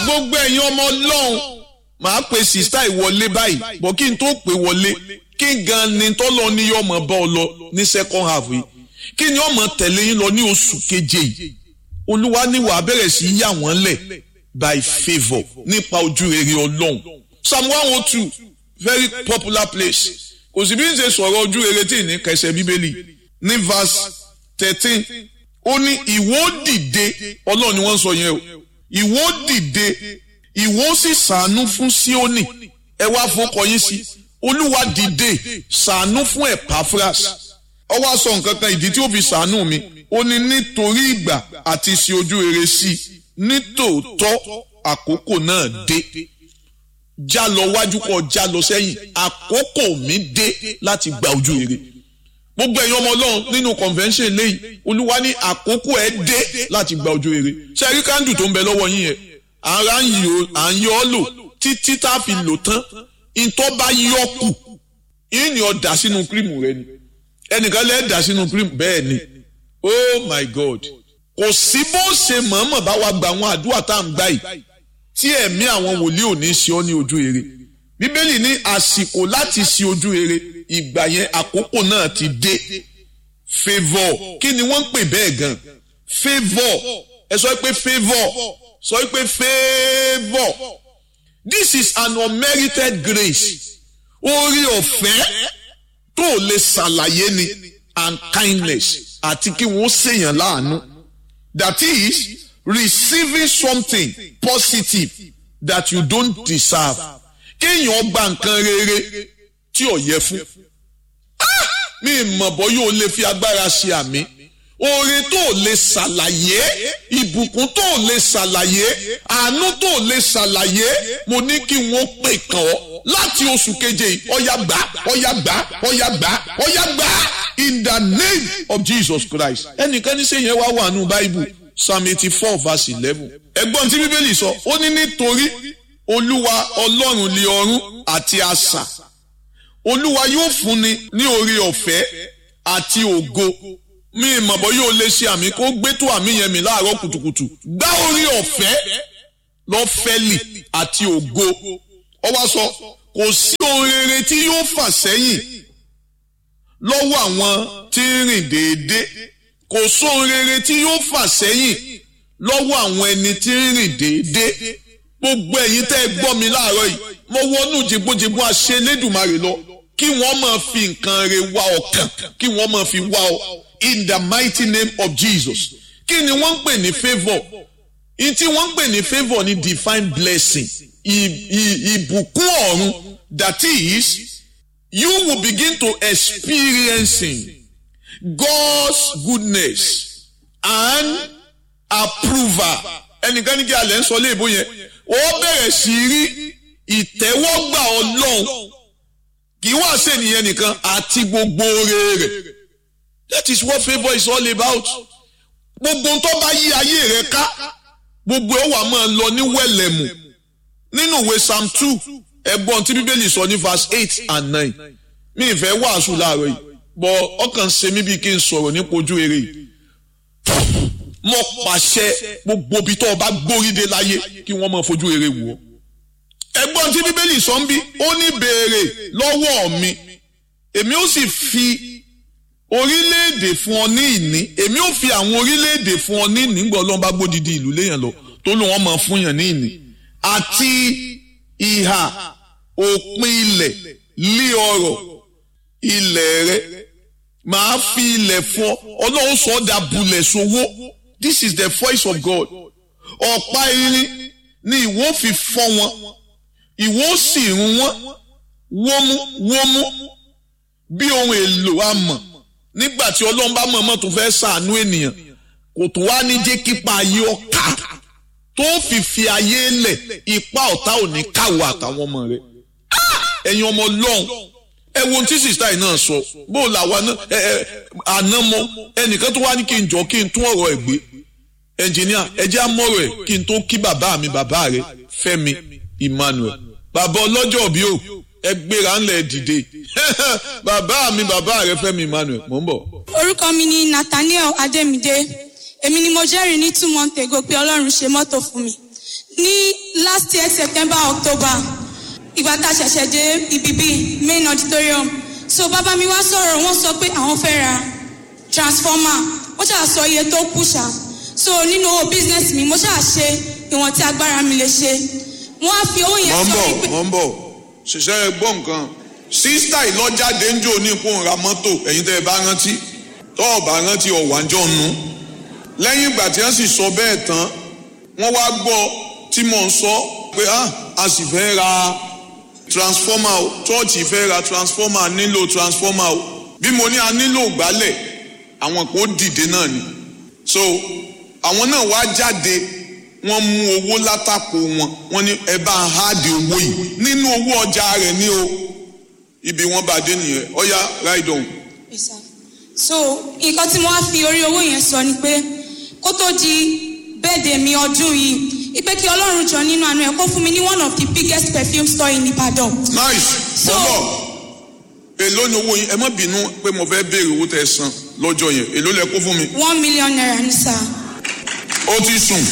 gbogbo ẹ̀yin ọmọ ọlọ́run màá pe sista ìwọlé báyìí bọ́ kí n tó pè wọlé kí gan ni tọ́lọ́ ní yọmọ bá ọ lọ ní second half yìí kí ni ọmọ tẹ̀lé yín lọ ní oṣù keje yìí olúwa ní wàá bẹ̀rẹ̀ sí yà wọ́n lẹ̀ by favour nípa ojú rere ọlọ́run psalm one oh two very popular place kò sì bí n ṣe sọ̀rọ̀ ojú rere tí ì ní kẹsẹ̀ bíbélì ní verse thirteen ó ní ìwọ dìde ọlọ́run ni wọ́n ń sọ yẹn o ìwọ dìde ìwọ sì ṣàánú fún Síónì ẹ wá fọkọ yín sí olúwa dìde ṣàánú fún Epaphras ó wá sọ nǹkan kan ìdí tí ó fi ṣàánú mi ó ní nítorí ìgbà àti ṣe ojú rere sí i nítòótọ́ àkókò náà dé já lọ wájú kọ já lọ sẹ́yìn àkókò mi dé láti gba ojú rere gbogbo ẹ̀yin ọmọ ọlọ́run nínú convention lẹ́yìn olúwa ní àkókò ẹ̀ dé láti gba ojú rere ṣe rí kándù tó ń bẹ lọ́wọ́ yín yẹn ara ń yọ ọ́ lò títí tá a fi lò tán ìtọ́ bá yọ kù yín ni ọ dà sínú kírìmù rẹ ni ẹnìkan lẹ́ẹ̀ dà sínú kírìmù bẹ́ẹ̀ ni oh my god kò sí bó ṣe mọ̀ọ́mọ̀ bá wa gba àwọn àdúrà tá à ń gbà yìí tí ẹ̀mí àwọn wòlíì ò ní ṣe ọ́ ní ojú rere bíbélì ní àsìkò láti ṣe ojú rere ìgbà yẹn àkókò náà ti dé favour kí ni wọ́n ń pè bẹ́ẹ̀ gan favour ẹ sọ pé favour sọ pé favour this is an unmerited grace orí ọ̀fẹ́ tó lè ṣàlàyé ni and kindness àti kí wọ́n ṣèyàn láàánú that is receiving something positive that you don't deserve kéèyàn gba nǹkan rere tí ò yẹ fún mi mọ̀ bọ́ yóò lè fi agbára ṣe àmì oore tó lè ṣàlàyé ìbùkún tó lè ṣàlàyé àánú tó lè ṣàlàyé mo ní kí wọ́n pè kàn ọ́ láti oṣù keje ọ̀yà gbà ọ̀yà gbà ọ̀yà gbà ọ̀yà gbà in the name of Jesus Christ ẹnìkan ní sẹ́yìn wá wà nù báíbù psalm eighty four verse eleven ẹ̀gbọ́n tí bíbélì sọ ó ní nítorí olúwa ọlọ́run lé ọ̀run àti asà olúwa yóò fúnni ní oore ọ̀fẹ́ àti ògo mi ìmọ̀bọ̀ yóò lè ṣe àmì kó gbé tó àmì yẹn mi láàárọ̀ kùtùkùtù gbá oore ọ̀fẹ́ lọ́fẹ́lì àti ògo ó wá sọ kò sí ohun rere tí yóò fà sẹ́yìn lọ́wọ́ àwọn tí ń rìn déédéé kò sóhun rere tí yóò fà sẹ́yìn lọ́wọ́ àwọn ẹni tí ń rìn déédéé gbogbo ẹ̀yin tẹ́ ẹ gbọ́ mi láàárọ̀ yìí mo wọnú jìgbójìgbó àṣẹ Elédùmarè lọ kí wọ́n máa fi nǹkan re wá ọkàn kí wọ́n máa fi wá ọ in the mighty name of Jesus kí ni wọ́n ń pè ní favour in tí wọ́n ń pè ní favour ni divine blessing ìbùkún ọ̀run that is you will begin to experiencing God's goodness and approval ẹnìkan ní kí alẹ́ ń sọ léèbó yẹn ó bẹ̀rẹ̀ sí rí ìtẹ́wọ́gbà ọlọ́run kì í wá sẹ́niyẹn nìkan àti gbogbo oore rẹ̀ that is what favour is all about gbogbo tó bá yí ayé rẹ ká gbogbo ẹ̀ wà máa lọ ní wẹ̀lẹ̀mù nínú ìwé psalm two ẹ̀gbọ́n tí bíbélì sọ ní verse eight and nine mi ìfẹ́ wàásù láàárọ̀ yìí bọ̀ ọkàn ṣe mí bí kí n sọ̀rọ̀ nípa ojú rere yìí mo pàṣẹ gbogbo ibi tó o bá gbóríde láyé kí wọ́n máa fojú rere wò ó. ẹ̀gbọ́n tí bíbélì sọ ń bí ó ní béèrè lọ́wọ́ mi èmi ó sì fi orílẹ̀-èdè fún ọ ní ìní èmi ó fi àwọn orílẹ̀-èdè fún ọ ní ìní gbọ́ ọlọ́run bá gbódìdí ìlú léèyàn lọ tó lò wọ́n máa fún yàn ní ìní àti ìhà òpin ilẹ̀ lé ọrọ̀ ilẹ̀ rẹ màá fi ilẹ̀ fún ọ ọlọ́run sọ ọ́ dà bulẹ̀ sowó this is the voice of God ọ̀pá irin ni ìwọ fi fọ́ wọn ìwọ sì run wọn wómú wómú bí ohun èlò amọ̀ nígbà tí ọlọ́run bá mọ̀ọ́mọ̀ tó fẹ́ ṣàánú ènìyàn kò tó wá ní jẹ́ kípa ayé ọ̀ka tó fi fi ayé lẹ̀ ipa ọ̀tá ò ní káwọ́ àtàwọn ọmọ rẹ̀ ẹ̀yin ọmọ ọlọ́run ẹ wo ohun tí sista yìí náà sọ bó o làwa náà ẹ ẹ àná mọ ẹnìkan tó wá ní kí n jọ kí n tún ọ̀rọ̀ ẹ̀ gbé ẹnjìníà ẹ jẹ́ àmọ́rọ̀ ẹ̀ kí n tó kí bàbá mi bàbá rẹ̀ Fẹ́mi Emmanuel bàbá ọlọ́jọ́ bí o ẹ gbéra ńlẹ̀ dìde bàbá mi bàbá rẹ̀ Fẹ́mi Emmanuel mò ń bọ̀. orúkọ mi ni Nathaniel Adémídé èmi ni mo jẹ́rìí ní two months ago pé Ọlọ́run ṣe mọ́tò fún mi ní last year september october ìgbà tá a ṣẹ̀ṣẹ̀ dé ibi bíi main auditorium so bàbá mi wá sọ̀rọ̀ wọ́n sọ pé àwọn fẹ́ ra transformer wọ́n ṣáà sọ iye tó kù ṣá so nínú owó business mi mo ṣáà ṣe ìwọ̀n tí agbára mi lè ṣe wọ́n á fi owó yẹn mọ̀ ń sọ bọ̀ wípé mọ̀ ń bọ̀ ṣiṣẹ́ ẹ gbọ́ nǹkan sísítà ìlọ́jáde ń jò ní ipò ra mọ́tò ẹ̀yin tẹ́ ẹ bá rántí tọ́ ọ bá rántí ọ̀wájọ́ nu lẹ́yìn ìgbà tí wọ́n sì sọ bẹ́ẹ̀ tán wọ́n wá gbọ́ tí mò ń sọ pé ah a sì fẹ́ ra transformer o chọ́ọ̀chì fẹ́ ra transformer a nílò transformer o bí mo ní a nílò gbálẹ̀ àwọn kò dìde náà ni so àwọn náà wá jáde wọ́n mú owó látàkò wọn wọ́n ní ẹ bá ń háàdì owó yìí nínú owó ọjà rẹ̀ ní o ibi wọ́n bá dé nìyẹn ọ̀ya ride on. Yes, sir. so nǹkan tí mo wá fi orí owó yẹn sọ ni pé kó tó di bẹ́ẹ̀dẹ̀ mi ọdún yìí ipe kí ọlọ́run jọ nínú àánú ẹ̀ kó fún mi ní one of the biggest perfume store in Ibadan. nice So- bọ́bọ̀ èló ni owó yín ẹ má bínú pé mo fẹ́ béèrè owó tẹ́ ẹ san lọ́jọ́ yẹn èló lẹ kó fún mi one million naira ní sá. ó ti sùn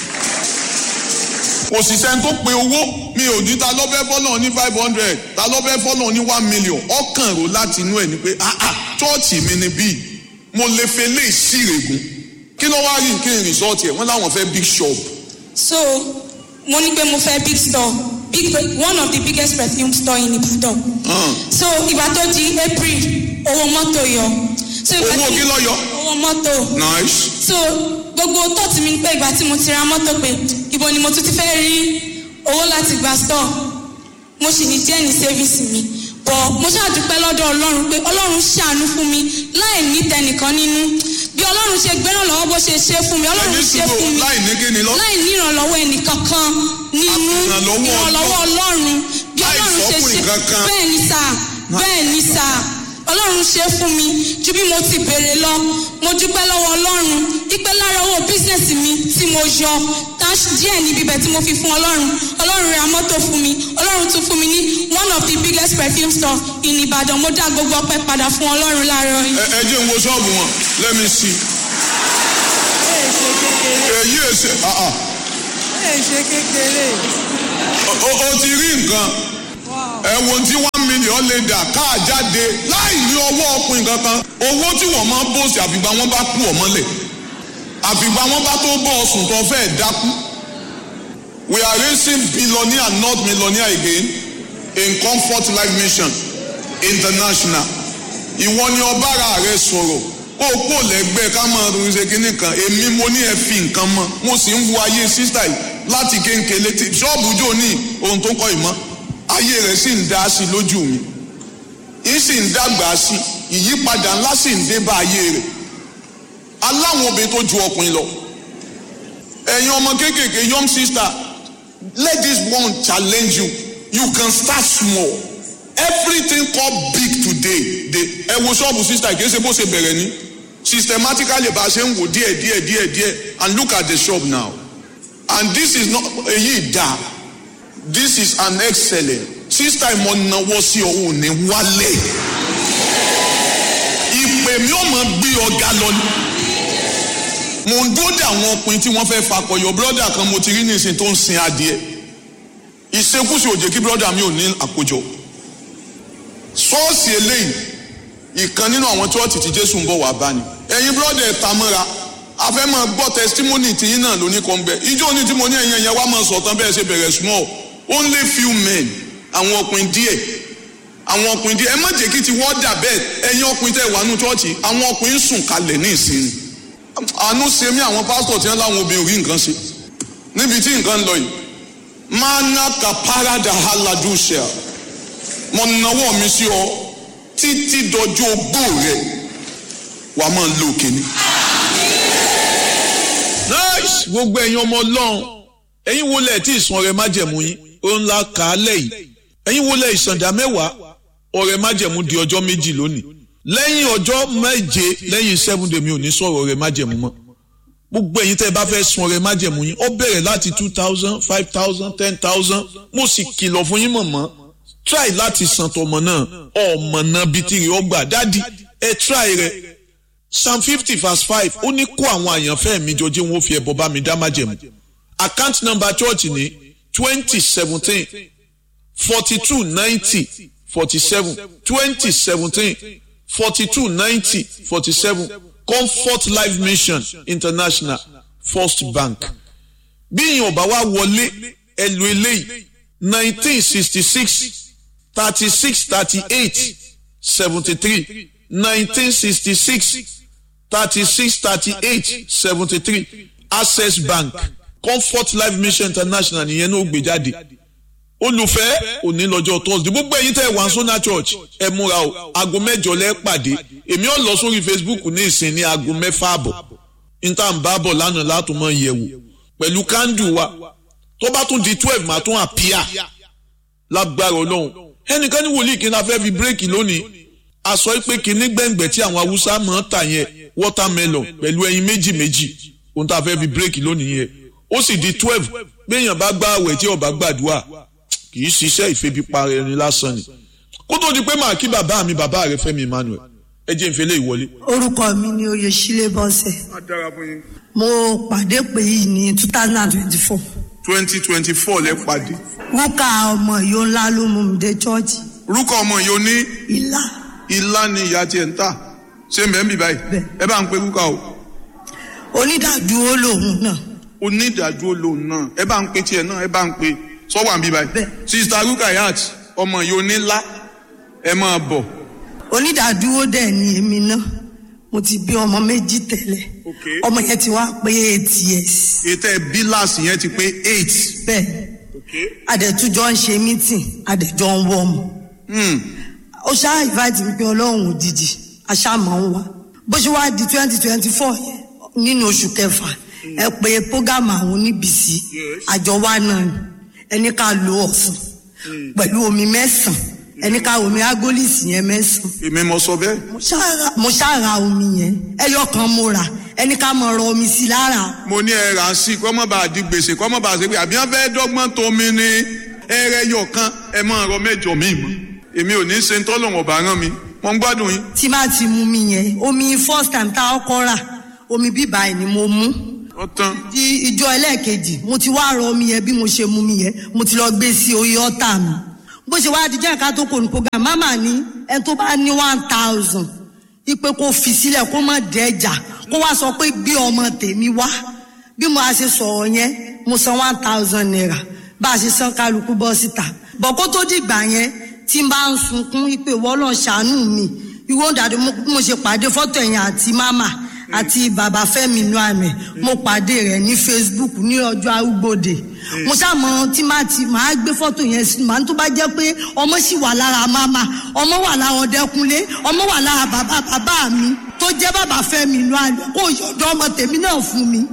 òṣìṣẹ́ tó pe owó mi ò ní ta ló fẹ́ fọ́nà ní five hundred ta ló fẹ́ fọ́nà ní one million ọkàn rò láti inú ẹ̀ ni pé ah ah chọ́ọ̀chì mi ni bíi mo lè fẹ́ lè ṣìrègùn kí ló wá rí kí n rìsọ́ọ̀tì ẹ̀ wọ́n láwọn fẹ́ big shop so mo ní pé mo fẹ́ big store big one of the biggest perfume store in Ibadan. hàn so ìgbà tó di April owó mọ́tò yọ. so ìgbà owó tí- kí ló yọ owó mọ́tò. nice so gbogbo tọ́ọ̀tì mi pé ìgbà tí mo ti ra mọ́tò pé ibo ni mo tún ti fẹ́ rí owó láti gba store mo sì ní díẹ̀ ní sẹ́fíìsì mi bọ̀ mo ṣàdúpẹ́ lọ́dọ̀ ọlọ́run pé ọlọ́run ṣàánú fún mi láì ní tẹnìkan nínú bí ọlọ́run ṣe gbẹ́ràn lọ́wọ́ bó ṣe ṣe fún mi ọlọ́run ẹni ṣe fún sùgbọ́n mi láì ní kí ni lọ láì ní ìrànlọ́wọ́ ẹnìkankan nínú Ìrànlọ́wọ́ ìrànlọ́wọ́ ọlọ́run bí Láì ọlọ́run ṣe sọ́kùnrin ṣe kankan. bẹ́ẹ̀ ni sà bẹ́ẹ̀ ni sà ọlọ́run ṣe fún mi ju bí mo ti béèrè lọ mo dúpẹ́ lọ́wọ́ ọlọ́run ipe lára owó bísíǹsì mi tí mo yọ cash díẹ̀ níbi ibẹ̀ tí mo fi fún ọlọ́run ọlọ́run ra mọ́tò fún mi ọlọ́run tún fún mi ní one of the biggest perfume store in Ìbàdàn mo dá gbogbo ọpẹ́ padà fún ọlọ́run láàárọ̀ yìí. ẹ ẹ jẹ́ n wo ṣọ́ọ̀bù wọn let me see ẹ ṣe kékeré èyí èsè ah ah ẹ ṣe kékeré o- o o ti rí nǹkan wow ẹ wo tí one million lè dà káà jáde láì ní ọwọ́ ọkùnrin kankan owó tí wọ́n máa ń bòsì àfìgbà wọn bá kú ọmọlẹ̀ àfìgbà wọn bá tó bọ́ ọsùn tó fẹ́ dákú we are raising billionaire not millionaire again in comfort life mission international ìwọ ni ọbára rẹ sọ̀rọ̀ kó o kó lẹ́gbẹ́ ká máa ronú ṣe kínní kan èmi mo ní ẹ fi nǹkan mọ́ mo sì ń wo ayé sísítà yìí láti kéńkéle tí ṣọ́ọ̀bù jò ní ohun tó kọ́ ìmọ̀ ayé rẹ̀ sì ń dá sí lójú mi yìí sì ń dàgbà sí ìyípadà ńlá sì ń dé bá ayé rẹ̀ aláwọn obìnrin tó ju ọkùnrin lọ ẹ̀yin ọmọ kéékèèké young sister let this one challenge you you can start small everything called big today dey ẹ wo ṣọ́ọ̀bù sister kì í ṣe bó ṣe bẹ̀rẹ̀ ni systematically bá a ṣe ń wò díẹ̀ díẹ̀ díẹ̀ díẹ̀ and look at the shop now and this is not èyí dá this is an excellent sister ìmọ̀ náwó sí ọ̀hún ní wálé ìpè mi ò mọ̀ gbé ọ̀gá lọ ni mo ń dúró de àwọn ọkùnrin tí wọ́n fẹ́ fakọyọ brọ́dà kan mo ti rí nísìnyí tó ń sin adìẹ ìṣekúṣe òjè kí brọ́dà mi ò ní àkójọ ṣọ́ọ̀ṣì eléyìí ìkan nínú àwọn chọ́ọ̀tì tí jésù ń bọ̀ wá bá ni ẹ̀yin brọ́dà ẹ̀ ta mọ́ra a fẹ́ máa gbọ́ testimony tìyín náà lóní kan bẹ́ẹ̀ ijó ní tí mo ní ẹ̀yìn ẹ̀yẹ wá máa sọ̀tàn bẹ́ẹ̀ ṣe bẹ̀rẹ̀ small only few men àwọn ọkùnrin díẹ̀ àwọn ọkùnrin díẹ̀ ẹ má jẹ́ kí ti wọ́n dà bẹ́ẹ̀ ẹ̀yin ọkùnrin tẹ̀ wà nù chọ́ọ̀chì àwọn ọkùnrin sùn kalẹ̀ ní ìsinmi àánú ṣe mí àwọn pásítọ̀ tí wọ́n láwọn obìnrin rí nǹkan ṣe níbi tí nǹkan ń lọ yìí mana kaparada haladusha mo nawọ́ mi sí ọ títí dọjọ́ ogbó rẹ wàá máa lo òkèní. nice gbogbo ẹ̀yin ọmọ ọlọ́run ẹ̀yin wo lẹ̀ tí ìsan ọrẹ májẹ̀mú yín ó ń la kà á lẹ̀ yìí ẹ̀yin wo lẹ̀ ìsàndà mẹ́wàá ọrẹ májẹ̀mú di ọjọ́ méjì lónìí lẹ́yìn ọjọ́ méje lẹ́yìn seven day mi ò ní sọ̀rọ̀ ọrẹ májẹ̀mú mọ́ gbogbo ẹ̀yin tẹ́ ẹ bá fẹ́ sun ọrẹ májẹ̀mú yín ó bẹ̀rẹ̀ láti two thousand five thousand ten thousand mo sì kìlọ̀ fún yín mọ̀mọ́ try láti san tọmọ náà ọmọ náà bíi tìrì ọgbà dádì ẹ try rẹ psalm fifty verse five ó ní kó àwọn àyànfẹ́ mi jọ jẹ́ wọn ó fi ẹbọ bá mi dá májẹ̀mú account number church ní twenty seventeen forty two ninety forty seven twenty seventeen forty two ninety forty seven comfort life mission international first bank bí ìyẹn ọba wa wọlé ẹlò eléyìí nineteen sixty six thirty six thirty eight seventy three nineteen sixty six thirty six thirty eight seventy three access bank comfort life mission international nìyẹn náà gbé jáde olùfẹ́ òní lọ́jọ́ thursday gbogbo ẹ̀yin tẹ́ ẹ̀ wá sọ́nà church ẹ múra o aago mẹ́jọ lẹ́ pàdé èmi ò lọ sórí facebook ní ìsìn ní aago mẹ́fà àbọ̀ níta ń bá bọ̀ lánàá látùmọ̀ yẹ̀wò pẹ̀lú kándù wa tó bá tún di twelve máa tún àpíà lágbára ọlọ́run ẹnìkan ní wòlíì kí n la fẹ́ fi bírèkì lónìí aṣọ pé kínní gbẹ̀ngbẹ̀ tí àwọn haúsá máa ń tà yẹn watermelon pẹ̀lú ẹyin méjì méjì ohun tá a fẹ́ fi bírèkì lónìí yẹn ó sì di twelve béèyàn bá gbá àwẹ̀ tí ó bá gbàdúrà kì í ṣiṣẹ́ ìfẹ́bípa ẹni lásán ni kó tó di pé màá kí bàbá mi bàbá rẹ Fẹ́mi Emmanuel ẹ jẹ́ ìfẹ́lẹ́ ìwọlé. orúkọ mi ni oyèsílẹ̀ bọ́sẹ̀ mo pàdé pé yìí ní two thousand and twenty-four twenty twenty four lẹ pàdé. rúkà ọmọ yìí ńlá ló mú mi dé chọ́ọ̀chì orúkọ ọmọ yìí ó ní ìlà ilá ni ìyá tiẹ̀ ń tà ṣé mẹ́ńbì báyìí Bẹ́ẹ̀. ẹ bá ń pe rúkà o onídàádúró lòun náà onídàájú lòun náà ẹ bá ń pe tiẹ̀ náà ẹ bá ń pe sọ́wọ́ àǹbí báyìí. Bẹ́ẹ̀. sista rukayat ọmọ yìí onílá ẹ máa bọ̀. onídàádúró dẹ̀ ni èmi náà mo ti bí ọmọ méjì tẹ́lẹ̀ Okay. ọmọ yẹn ti wá pé eight years ètò ẹ bíláàsì yẹn ti pé eight. bẹ́ẹ̀ adẹ̀tújọ́ ń ṣe mítìn adẹ̀jọ́ ń wọ́ ọmọ Hmm. ó ṣáà invite mi pé ọlọ́run òjijì aṣáàmọ̀ ń wá bó ṣe wá di twenty twenty four yẹn nínú oṣù kẹfà ẹ pé program àwọn oníbìsí àjọ wa náà ni ẹni ká lo ọ̀sán pẹ̀lú omi mẹ́sàn-án ẹni ká omi agolisi yẹn mẹ́sàn-án èmi mo sọ bẹ́ẹ̀. mo ṣáà- mo ṣáà ra omi yẹn ẹyọ kan mo rà ẹni ká mọ̀ rọ omi sí lára mo ní ẹ rà á sí kọ́ mọ́ bá a di gbèsè kọ́ mọ́ bá a ṣe pé àbí wọ́n fẹ́ dọ́gbọ́n tó mi ní ẹrẹ yọ kan ẹ máa rọ mẹ́jọ mi mọ́ èmi ò ní ṣe ń tọ́lọ̀ ọ̀bà rán mi mo ń gbádùn yín. tí má ti mú mi yẹn omi first time tá a kọ́ rà omi bíbá ẹ̀ ni mo mú. ọ̀tán di ìjọ ẹlẹ́ẹ̀kejì mo ti wá rọ omi yẹn bí mo ṣe mu mi yẹn mo ti lọ gbé sí orí ọ́tà mi bó ṣe wá di jẹ́ ká tó kò ní program mama ní ẹni tó bá ní one thousand ipe kó fi sílẹ̀ kó má dẹ́jà kó wá sọ pé gbé ọmọ tèmi wá bí mo a ṣe sọ̀rọ̀ yẹn mo san one thousand naira bá a ṣe san kálukú bọ́ síta bọ̀ kó tó dìgbà yẹn tí n bá ń sunkún ipe wọ́lọ́ ṣàánú mi ìwọ dàdí mo mo ṣe pàdé fọ́tò ẹ̀yìn àti mama àti bàbá Fẹ́mi inú àmì mo pàdé rẹ̀ ní Facebook ní ọjọ́ arúgbòde mo ṣàmọ tí má ti máa gbé fọ́tò yẹn sí màá tó bá jẹ́ pé ọmọ sì wà lára mama ọmọ wà lára Ọdẹkùnlé ọmọ wà lára bàbá bàbá mi tó jẹ́ bàbá Fẹ́mi inú àmì kó yọ̀dọ̀ ọmọ tèmi náà fún mi.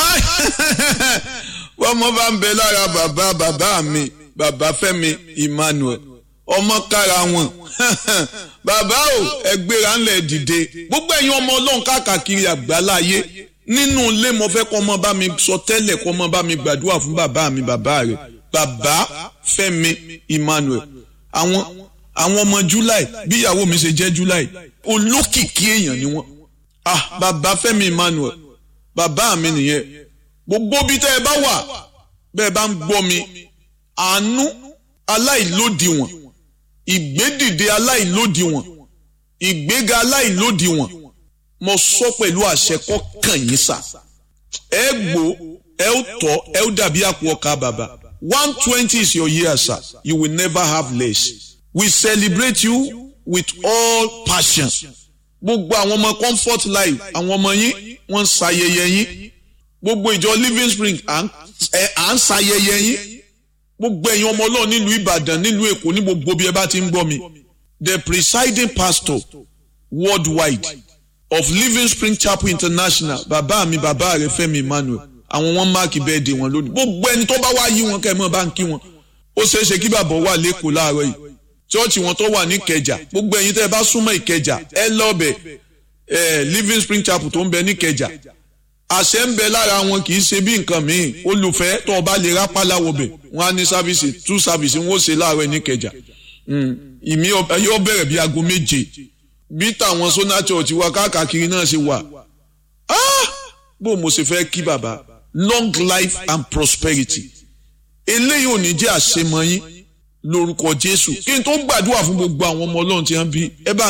wọ́n mọ bá ń bẹ lára bàbá bàbá mi bàbá Fẹ́mi Emmanuel ọmọ kára wọn bàbá o ẹgbẹ́ra ńlẹ̀ dìde gbogbo ẹ̀yin ọmọ ọlọ́run káàkiri àgbáláyé nínú ilé mo fẹ́ kọ́ ọmọ bá mi sọ tẹ́lẹ̀ kọ́ ọmọ bá mi gbàdúrà fún bàbá mi bàbá rẹ̀ bàbá Fẹ́mi Emmanuel àwọn àwọn ọmọ July bí ìyàwó mi ṣe jẹ́ July olókìkí èèyàn ni wọ́n ah bàbá Fẹ́mi Emmanuel bàbá mi nìyẹn gbogbo bí tẹ́ ẹ bá wà bẹ́ẹ̀ bá ń gbọ́ mi àánú aláìlódiwọ̀n ìgbédìde aláìlódiwọ̀n ìgbéga aláìlódiwọ̀n mo sọ pẹ̀lú àṣẹ kọ́ kàn yín sà ẹ gbó ẹ ó tọ́ ẹ ó dàbí àpò ọkà bàbá one twenty is your year sir you will never have less we celebrate you with all passion gbogbo àwọn ọmọ comfort life àwọn ọmọ yín wọ́n ń ṣayẹyẹ yín gbogbo ìjọ living spring à ń ẹ- à ń ṣayẹyẹ yín gbogbo ẹ̀yin ọmọ ọlọ́run nílùú ìbàdàn nílùú èkó ní gbogbo bí ẹ bá ti ń gbọ́ mi the presiding pastor worldwide of living spring chapel international bàbá mi bàbá rẹ Fẹ́mi Emmanuel àwọn wọn máàkì birthday wọn lónìí gbogbo ẹni tó bá wá yí wọn kẹ́ ẹ mọ́ bá ń kí wọn ó ṣeé ṣe kí bàbá wà lẹ́kọ̀ọ́ láàárọ̀ yìí chọ́ọ̀chì wọn tó wà ní ìkẹjà gbogbo ẹ̀yin tẹ́ ẹ bá súnmọ́ ìkẹjà ẹ lọ́ọ̀bẹ̀ ẹ living spring chapel tó ń bẹ ní ìkẹjà àṣẹ ń bẹ lára wọn kì í ṣe bí nǹkan míì olùfẹ́ tó o bá lè rápálá wọbẹ̀ wọn á ní sáfìsì tú sáfìsì wọn ó ṣe láàárọ̀ ní ìkẹjà ìmí ọ- yóò bẹ̀rẹ̀ bí aago méje bí tàwọn sona church wa káàkiri náà ṣe wà Ah! bó mo ṣe fẹ́ kí bàbá long life and prosperity eléyìí ò ní jẹ́ àṣemọ yín lórúkọ jésù kí n tó gbàdúrà fún gbogbo àwọn ọmọ ọlọ́run tí wọ́n bí ẹ bá